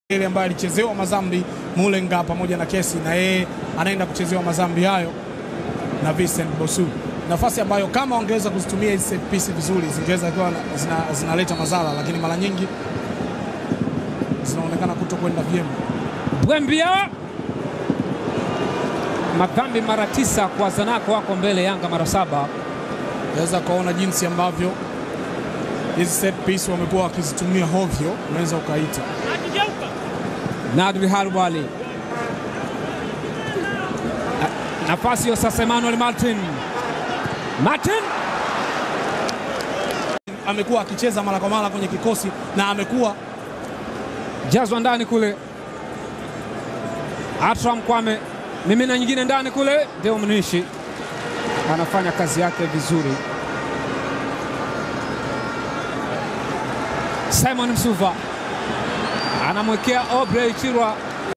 ile ambaye alichezewa madhambi Mulenga pamoja na kesi na yeye anaenda kuchezewa madhambi hayo na Vincent Bosu, nafasi ambayo kama wangeweza kuzitumia hizi set piece vizuri zingeweza kuwa zina, zinaleta madhara, lakini mara nyingi zinaonekana kuto kwenda vyema. Bwembia madhambi mara tisa kwa Zanaco, wako mbele Yanga mara saba. Unaweza kuona jinsi ambavyo hizi set piece wamekuwa wakizitumia hovyo, unaweza ukaita Nadri Halwali Na- nafasi hiyo sasa, Emmanuel Martin Martin amekuwa akicheza mara kwa mara kwenye kikosi na amekuwa jazwa ndani kule, Atram Kwame mimina nyingine ndani kule, Deo Mnishi anafanya kazi yake vizuri. Simon Msuva anamwekea Obrey Chirwa